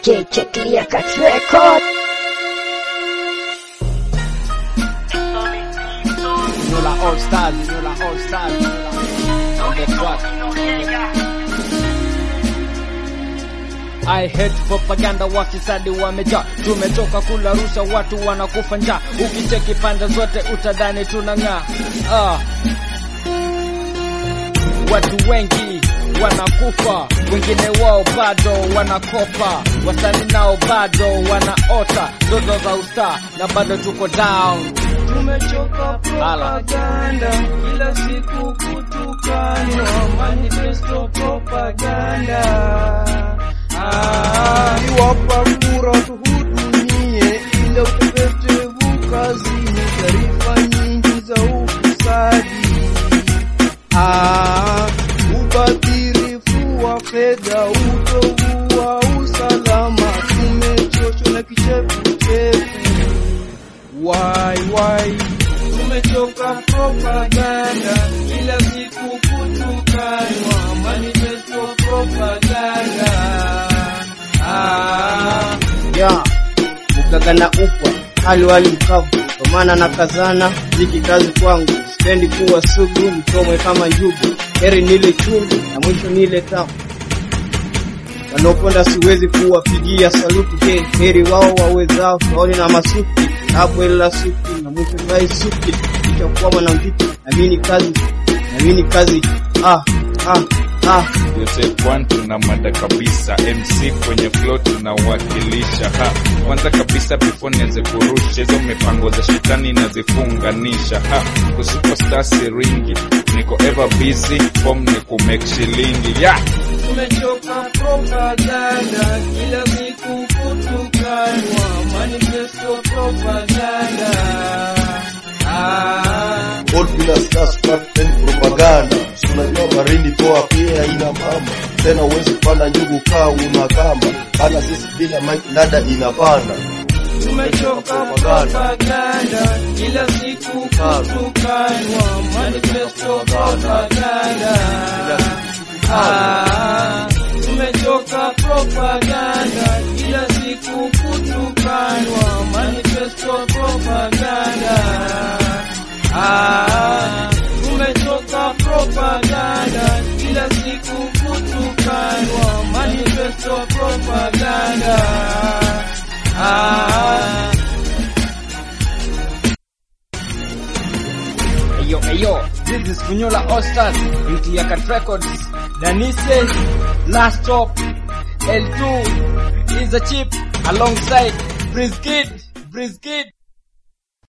KK Clear Cut Record. Nula All Stars, Nula All Stars, Nula on the track. I hate propaganda, wafisadi wamejaa, tumetoka kula rusha, watu wanakufa njaa. Ukicheki pande zote utadhani tunang'aa. Ah. Watu wengi wanakufa, wengine wao bado wanakopa, wasanii nao bado wanaota ndoto za ustaa, na bado tuko down. Tumechoka propaganda, kila siku kutukanwa, manifesto propaganda. Ah, iwapa kura tuhudumie, ile utepetevu kazini, taarifa nyingi za ufisadi. Ah, ubadhirifu wa fedha, utovu wa usalama, tumechoshwa na kichefuchefu. Why, why? Tumechoka propaganda, kila siku kutukanwa, manifesto propaganda. Ah, ya mgagana upwa hali wali mkavu, kwa maana na kazana ziki kazi kwangu, sipendi kuwa sugu, nitomwe kama njugu, heri nile chungu na mwisho nile tamu. Wanaoponda siwezi kuwapigia saluti, je, heri wao wawezao, shauri na masuki hapo ila suki na mwisho vai suki, itakuwa mwanamtiti, namini kazi, namini kazi, ah, ah, ah. Joseph Kwan tuna mada kabisa, MC kwenye flow tunawakilisha. Ha, kwanza kabisa before nianze kurusha hizo mipango za shetani nazifunganisha. Ha, kusuperstar siringi, niko ever busy, form ni kumake shilingi yeah. tumechoka propaganda, kila siku kutukanwa, manifesto propaganda. Ah, All bila stars pattern propaganda. Si Unajua barini toa pia ina mama tena, uwezi kupanda njugu kaa una kamba, hata sisi bila mic nada inapanda. tumechoka propaganda, kila siku kutukanwa, manifesto propaganda. Ah, tumechoka propaganda, kila siku kutukanwa, manifesto propaganda. Ah, tumechoka propaganda, kila siku kutukanwa, manifesto propaganda. Ah, Ayo, ayo, this is Funyola All Stars, Clear Cut Records, Danise, Last Stop, L2 is a chip alongside Brizkid, Brizkid.